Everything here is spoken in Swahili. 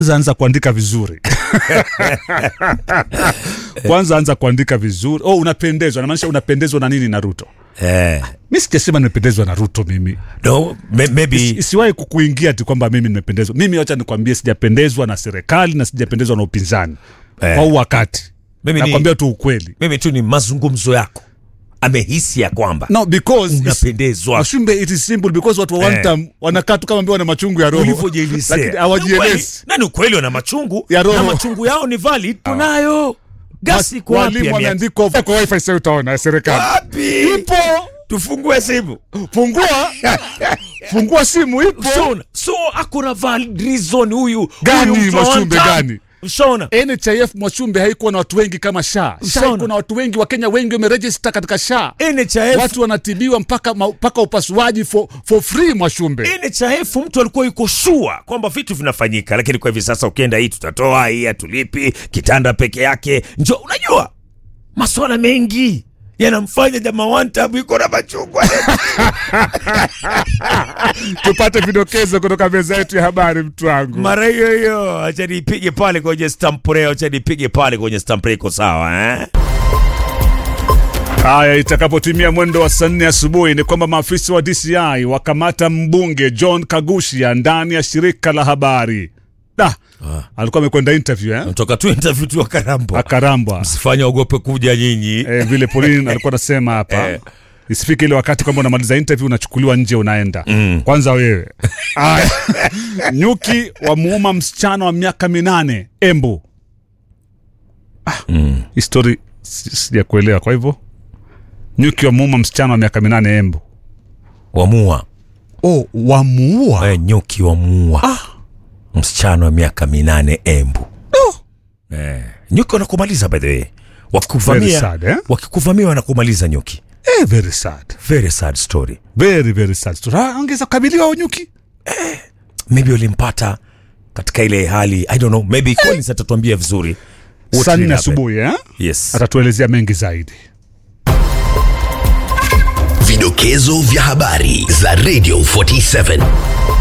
kwanza anza kuandika vizuri kwanza anza kuandika vizuri oh unapendezwa namaanisha unapendezwa na nini na ruto eh, mi sijasema nimependezwa na ruto mimi no, may, maybe isiwahi kukuingia ti kwamba mimi nimependezwa mimi wacha nikwambie sijapendezwa na serikali na sijapendezwa na upinzani Eh. kwa huu wakati Mimi ni- nakwambia tu ukweli mimi tu ni mazungumzo yako amehisi ya kwamba no because it's- unapendezwa Mashumbe, it is simple because watu wa one Eh. time wanakaa tu kama ambao wana machungu ya roho ulivyojielezea lakini hawajielezi nani ukweli wana machungu Ya roho. na machungu yao ni valid tunayo gasi iko wapi walimu ya mia- wameandikwa kwa wifi sasa utaona ya serikali wapi ipo tufungue simu fungua fungua simu ipo Shona. so akona valid reason huyu Gani, huyu mtu wa Mashumbe, one time. gani? Shona. nhif mwachumbe haikuwa na watu wengi kama sha sha Sana. iko na watu wengi wakenya wengi wamerejista katika sha NHIF watu wanatibiwa mpaka ma- mpaka upasuaji for, for free mwashumbe NHIF mtu alikuwa yuko shua kwamba vitu vinafanyika, lakini kwa hivi sasa ukienda hii tutatoa hii hatulipi, kitanda peke yake njo, unajua maswala mengi yanamfanya jamaa one time yuko na machungwa tupate vidokezo kutoka meza yetu ya habari mtu wangu mara hiyo hiyo. Acha nipige pale kwenye stampre, acha nipige pale kwenye stampre, iko sawa eh? haya itakapotimia mwendo wa saa nne asubuhi ni kwamba maafisa wa dci wakamata mbunge john kagushia ndani ya shirika la habari da alikuwa amekwenda interview eh? Natoka tu interview tu akarambwa, akarambwa msifanye ogope kuja nyinyi. eh, vile Pauline alikuwa anasema hapa Eh. isifike ile wakati kwamba unamaliza interview unachukuliwa nje unaenda mm. kwanza wewe Aya. nyuki wamuuma msichana wa miaka minane embu ah, mm. histori sijakuelewa kwa hivyo nyuki wamuuma msichana wa miaka minane embu Wamua oh, wamuua eh, nyuki wamua msichana wa miaka minane Embu. Eh, nyuki wanakumaliza by the way, Very wakikuvamia sad, eh? wakikuvamia wanakumaliza nyuki. eh, very sad Very sad story. very very sad story. Ah, angeza kukabiliwa huyo nyuki Maybe walimpata katika ile hali I don't know, maybe Collins atatuambia vizuri. What saa really nne happened. asubuhi eh? Yes. atatuelezea mengi zaidi Vidokezo vya habari za Radio 47